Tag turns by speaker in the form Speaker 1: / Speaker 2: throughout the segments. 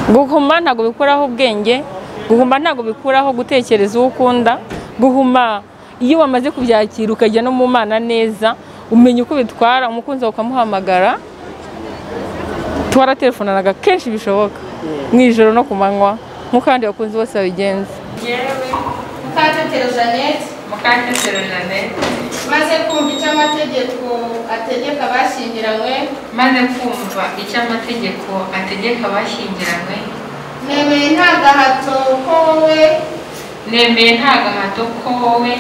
Speaker 1: guhuma ntabwo bikuraho ubwenge guhuma ntabwo bikuraho gutekereza uwo ukunda guhuma iyo wamaze kubyakira ukajya no mu mana neza umenya uko bitwara umukunzi wawe ukamuhamagara twaratelefonanaga kenshi bishoboka mu ijoro no ku manywa nk'uko abandi bakunzi bose babigenza
Speaker 2: yewe mukatetero jeannette
Speaker 3: mukatetero jeannette
Speaker 2: maze kumva icyo amategeko ategeka abashyingiranywe
Speaker 3: maze kumva icyo amategeko ategeka abashyingiranywe
Speaker 2: nemeye nta gahato ko wowe
Speaker 3: nemeye nta gahato ko wowe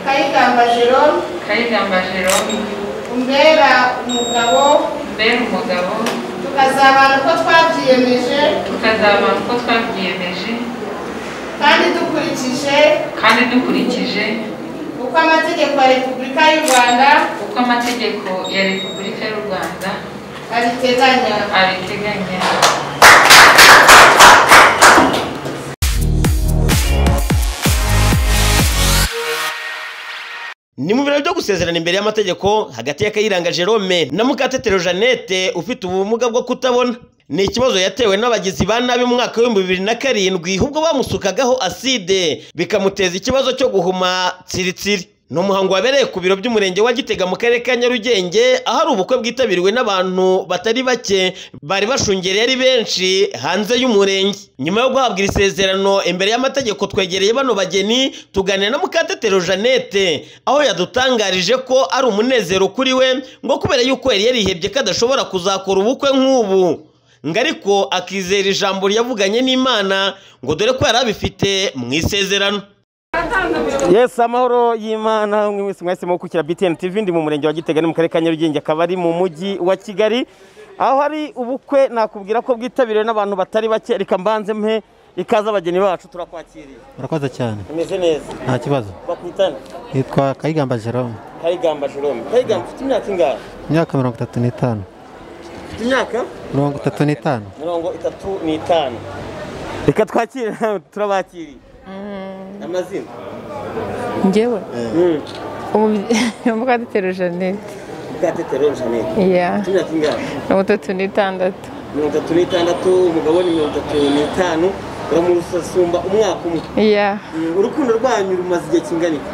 Speaker 2: kayigamba jerome
Speaker 3: kayigamba jerome
Speaker 2: umbera umugabo
Speaker 3: mbere umugabo
Speaker 2: tukazabana uko twabyiyemeje
Speaker 3: tukazaba uko twabyiyemeje
Speaker 2: kandi dukurikije
Speaker 3: kandi dukurikije
Speaker 2: uko amategeko ya repubulika y'u rwanda
Speaker 3: uko amategeko ya repubulika y'u rwanda
Speaker 2: abiteganya
Speaker 3: abiteganya
Speaker 4: ni mu birori byo gusezerana imbere y'amategeko hagati ya kayiranga jerome na mukatetero jeannette ufite ubumuga bwo kutabona ni ikibazo yatewe n'abagizi ba nabi mu mwaka w'ibihumbi bibiri na karindwi ubwo bamusukagaho aside bikamuteza ikibazo cyo guhuma tsiritsiri ni umuhango wabereye ku biro by'umurenge wa gitega mu karere ka nyarugenge ahari ubukwe bwitabiriwe n'abantu batari bake bari bashungereye ari benshi hanze y'umurenge nyuma yo guhabwa iri sezerano imbere y'amategeko twegereye bano bageni tuganira na mukatetero jeannette aho yadutangarije ko ari umunezero kuri we ngo kubera yuko yari yarihebye ko adashobora kuzakora ubukwe nk'ubu ngo ariko akizera ijambo yavuganye n'imana ngo dore ko yari abifite mu isezerano
Speaker 5: Yes amahoro y'Imana umwe wese mwese mu kukira BTN TV ndi mu murenge wa Gitega ni mu karere ka Nyarugenge akaba ari mu mujyi wa Kigali aho hari ubukwe nakubwira ko bwitabiriwe n'abantu batari bake reka mbanze mpe ikaze abageni bacu turakwakiriye
Speaker 6: murakoze cyane
Speaker 5: bimeze neza
Speaker 6: nta kibazo
Speaker 5: bakwitana
Speaker 6: yitwa kayigamba jerome
Speaker 5: Kayigamba Jerome Kayigamba ufite imyaka ingahe
Speaker 6: imyaka mirongo itatu n'itanu
Speaker 5: ufite imyaka
Speaker 6: mirongo itatu n'itanu
Speaker 5: mirongo itatu n'itanu reka twakire turabakiriye amazina
Speaker 1: ngewe mukatetero jeannette
Speaker 5: Mukatetero Jeannette
Speaker 1: iya
Speaker 5: ufite imyaka ingahe
Speaker 1: mirongo itatu n'itandatu
Speaker 5: mirongo itatu n'itandatu umugabo ni mirongo itatu n'itanu uramusasumba umwaka umwe
Speaker 1: iya
Speaker 5: Mm, urukundo rwanyu rumaze igihe kingana iki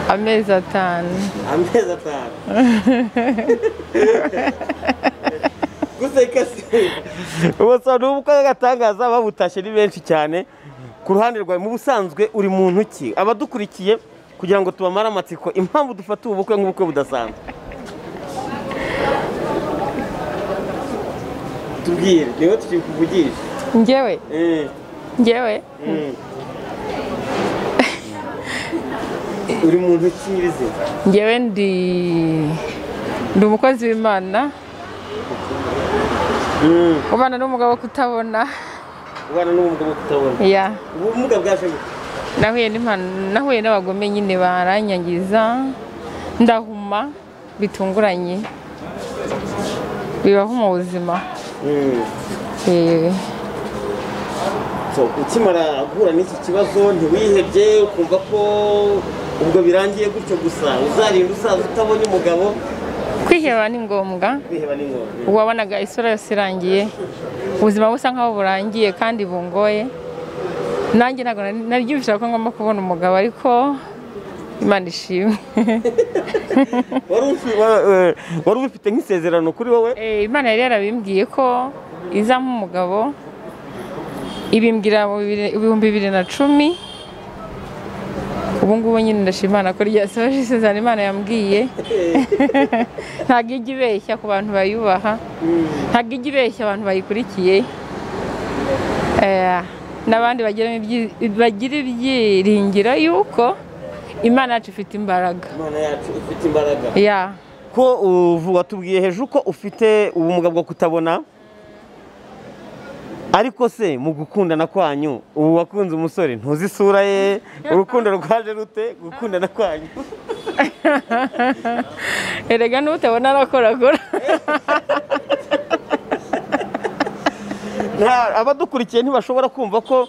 Speaker 1: amezi atanu
Speaker 5: amezi atanu gusa ikasi ubusa ni ubukwe bw'agatangaza babutashye ni benshi cyane ku ruhande rwawe mu busanzwe uri muntu ki abadukurikiye kugira ngo tubamare amatsiko impamvu dufata ubu bukwe nk'ubukwe budasanzwe tubwire niba tukikuvugisha
Speaker 1: ngewe
Speaker 5: Eh.
Speaker 1: ngewe
Speaker 5: uri muntu ki nyirizina
Speaker 1: ngewe ndi ndi umukozi w'imana ubana n'umugabo wo kutabona
Speaker 5: ubana n'ubumuga bwo kutabona
Speaker 1: iya
Speaker 5: ubumuga bwaje gute
Speaker 1: nahuye n'impanu- nahuye n'abagome nyine baranyangiza ndahuma bitunguranye bibaho mu buzima
Speaker 5: Mm.
Speaker 1: Eh,
Speaker 5: So, ukimara guhura n'iki kibazo ntiwihebye ukumva ko ubwo birangiye gutyo gusa uzarinda usaza utabonye umugabo
Speaker 1: kwiheba ni ngombwa
Speaker 5: kwiheba ni ngombwa
Speaker 1: uwabonaga isura yose irangiye ubuzima busa nkaho burangiye kandi bungoye nanjye ntabwo nari- naryumvira ko ngomba kubona umugabo ariko imana ishimwe
Speaker 5: Wari ufi- wa- eh, wari ubifite nk'isezerano kuri wowe
Speaker 1: Eh, imana yari yarabimbwiye ko iza nk'umugabo ibimbwira mu bibiri- ibihumbi bibiri na cumi ubu ngubu nyine ndashima Imana ko ryasohoje isezerano imana yambwiye ntabwo ijya ibeshya ku bantu bayubaha ntabwo ijya ibeshya abantu bayikurikiye Eh, n'abandi bagira ibyi- bagira ibyiringiro y'uko imana yacu ifite imbaraga
Speaker 5: imana yacu ifite imbaraga
Speaker 1: ya
Speaker 5: ko uvu- watubwiye hejuru ko ufite ubumuga bwo kutabona ariko se mu gukundana kwanyu ubu wakunze umusore ntuzi isura ye urukundo rwaje rute gukundana kwanyu
Speaker 1: erega n'utabona arakorakora
Speaker 5: Nta- abadukurikiye ntibashobora kumva ko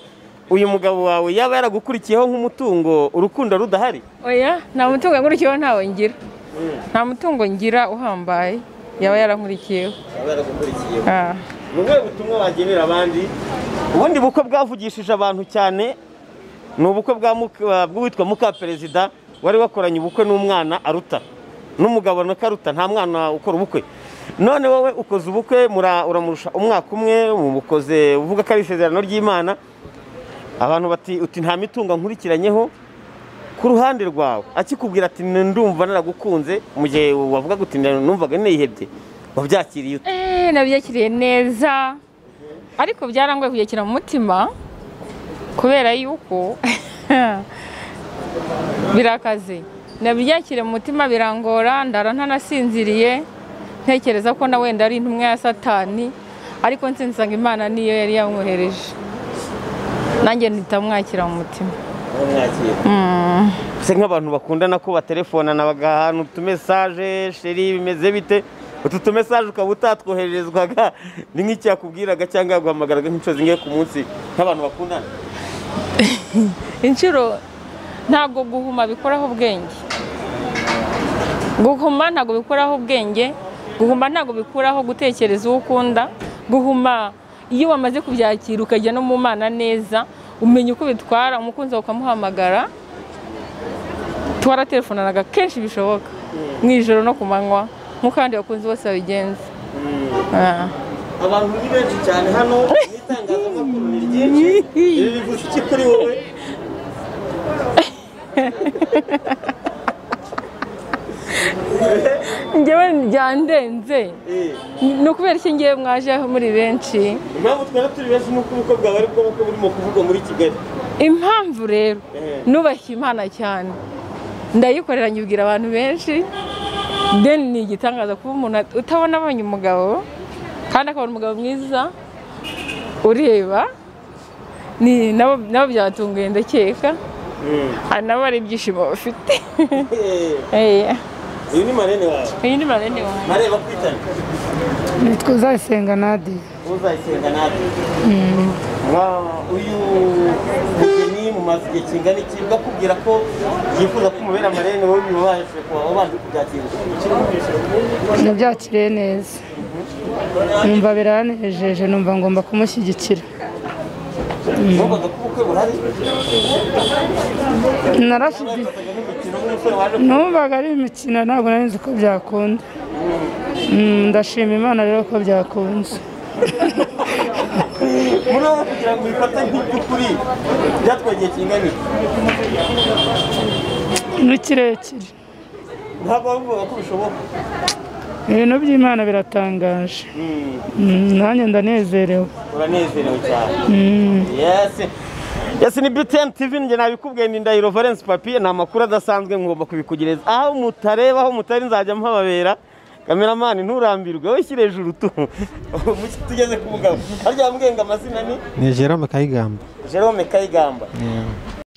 Speaker 5: uyu mugabo wawe yaba yaragukurikiyeho nk'umutungo urukundo rudahari
Speaker 1: oya nta mutungo nkurikiyeho ntawe ngira nta mutungo ngira uhambaye yaba yarankurikiyeho
Speaker 5: yaba yaragukurikiyeho
Speaker 1: Ah,
Speaker 5: ni ubuhe butumwa wagenera abandi ubundi bukwe bwavugishije abantu cyane ni ubukwe bwa Muka- bw'uwitwa mukaperezida wari wakoranye ubukwe n'umwana aruta n'umugabo na karuta nta mwana ukora ubukwe none wowe ukoze ubukwe mura- uramurusha umwaka umwe umukoze uvuga ko ari isezerano ry'imana abantu bati uti nta mitungo nkurikiranyeho ku ruhande rwawe akikubwira ati ndumva naragukunze mu gihe wavuga uti numvaga nihebye wabyakiriye ute
Speaker 1: Eh, nabyakiriye neza ariko byarangoye kuyakira mu mutima kubera yuko birakaze nabyakiriye mu mutima birangora ndara ntanasinziriye ntekereza ko na wenda ari intumwa ya satani ariko nsinsanga imana niyo yari yamwohereje nanjye ntitamwakira mu mutima
Speaker 5: se nk'abantu bakundana ko baterefona bagahana utumesaje sheri bimeze bite utu tumesaje ukaba utatwohererezwaga ni nk'icyakubwiraga cyangwa yaguhamagaraga nk'inshuro zingahe ku munsi nk'abantu bakundana
Speaker 1: inshuro ntabwo guhuma bikoraho ubwenge guhuma ntabwo bikuraho ubwenge guhuma ntabwo bikuraho gutekereza uwo ukunda guhuma iyo wamaze kubyakira ukajya no mu mana neza umenya uko bitwara umukunzi wawe ukamuhamagara twaratelefonanaga kenshi bishoboka mu ijoro no ku manywa nk'uko abandi bakunzi bose babigenza Ah.
Speaker 5: abantu ni benshi cyane hano n'itangazamakuru ni ryinshi ibi bivuze iki kuri wowe
Speaker 1: njyewe byandenze
Speaker 5: Eh,
Speaker 1: ni ukubera iki ngewe mwaje muri benshi
Speaker 5: impamvu twari turi benshi ni uko ubukwe bwawe ari bwo bukwe burimo kuvugwa muri kigali
Speaker 1: impamvu rero
Speaker 5: Eh.
Speaker 1: nubaha imana cyane ndayikorera nyibwira abantu benshi deni ni igitangaza kuba umuntu at- utabona abonye umugabo kandi akabona umugabo mwiza ureba ni nabo nabo byatunguye ndakeka
Speaker 5: Mm.
Speaker 1: Ah, nabo ari ibyishimo bafite
Speaker 5: Eh,
Speaker 1: Eh,
Speaker 5: uyu ni marene wawe
Speaker 1: uyu ni marene wanjye
Speaker 5: marene bakwitana
Speaker 7: nitwa uzayisenga nade
Speaker 5: uzayisenga natwe Mwa- uyu mugeni mumaze igihe kingana iki bakubwira ko yifuza ko umubera amarene wowe bibabashije kuba wabanje kubyakira
Speaker 7: nabyakiriye neza numva biranejeje numva ngomba kumushyigikira
Speaker 5: numvaga ko ubukwe burari
Speaker 7: narashyigikiye
Speaker 5: bafataga nk'imikino nk'umusore waje
Speaker 7: numvaga ari imikino ntabwo nari nzi ko byakunda Mm, ndashima imana rero ko byakunze
Speaker 5: muri wowe kugira ngo uyifate nk'iby'ukuri byatwaye igihe kingana iki
Speaker 7: ni kirekire
Speaker 5: ntabwo bavuga ko bishoboka
Speaker 7: ibintu by'imana biratangaje
Speaker 5: Mm,
Speaker 7: Mm, nanjye ndanezerewe
Speaker 5: uranezerewe cyane
Speaker 7: Mm.
Speaker 5: yesi yesi ni btn tv njye nabikubwiye ni ndahiro valence papiye ni amakuru adasanzwe ngomba kubikugereza aho mutareba aho mutari nzajya mpababera kameramani nturambirwe wowe shyira hejuru tu Muki tugeze ku mugabo harya mbwenga amazina ni
Speaker 6: ni jerome kayigamba
Speaker 5: jerome kayigamba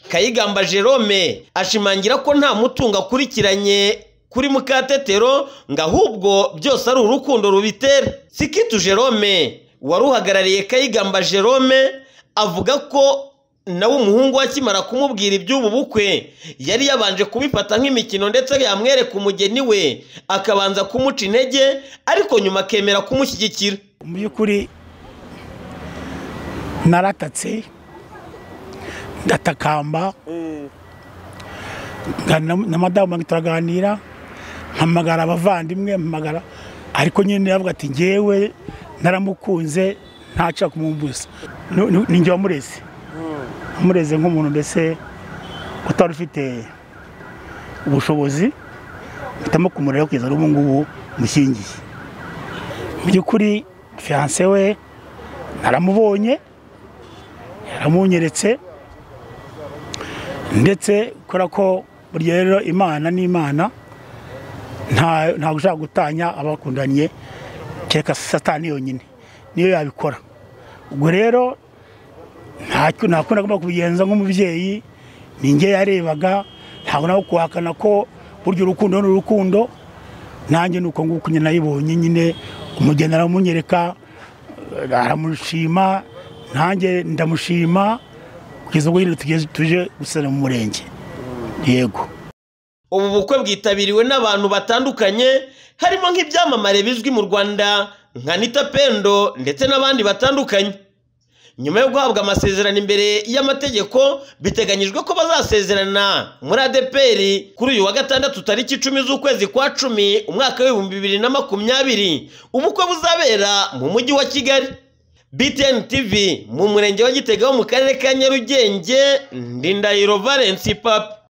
Speaker 4: kayigamba jerome ashimangira ko nta mutungo akurikiranye kuri mukatetero ngo ahubwo byose ari urukundo rubitera sikitu jerome wari uhagarariye kayigamba jerome avuga ko nawe umuhungu we akimara kumubwira iby'ubu bukwe yari yabanje kubifata nk'imikino ndetse yamwereka umugeni we akabanza kumuca intege ariko nyuma akemera kumushyigikira
Speaker 8: mu by'ukuri naratatse ndatakamba nganira na madamu wanjye turaganira mpamagara abavandimwe mpamagara ariko nyine yavuga ati ngewe naramukunze ntaca kumumbuza Nu- nu- ni njye wamureze wamureze nk'umuntu mbese utari ufite ubushobozi mpitamo kumurera kugeza n'ubu ngubu mushyingiye mu by'ukuri fiyanse we naramubonye yaramunyeretse ndetse kubera ko burya rero imana ni imana nta ntabwo ushaka gutanya abakundaniye kereka satani yonyine niyo yabikora ubwo rero ntacyo ntakunda agomba kubigenza nk'umubyeyi ni njye yarebaga ntabwo nawe kuhakana ko burya urukundo ni urukundo nanjye ni uko nguko nyine nayibonye nyine umugeni aramunyereka eh, aramushima nanjye ndamushima kugeza ubwo nyine tugeze tuje gusana mu murenge yego
Speaker 4: ubu bukwe bwitabiriwe n'abantu batandukanye harimo nk'ibyamamare bizwi mu rwanda
Speaker 5: nka nita pendo ndetse n'abandi batandukanye nyuma yo guhabwa amasezerano imbere y'amategeko biteganyijwe ko bazasezerana muri adeperi kuri uyu wa gatandatu tariki icumi z'ukwezi kwa cumi umwaka w'ibihumbi bibiri na makumyabiri ubukwe buzabera mu mujyi wa kigali btn tv mu murenge wa gitega wo mu karere ka nyarugenge ndindahiro valence papa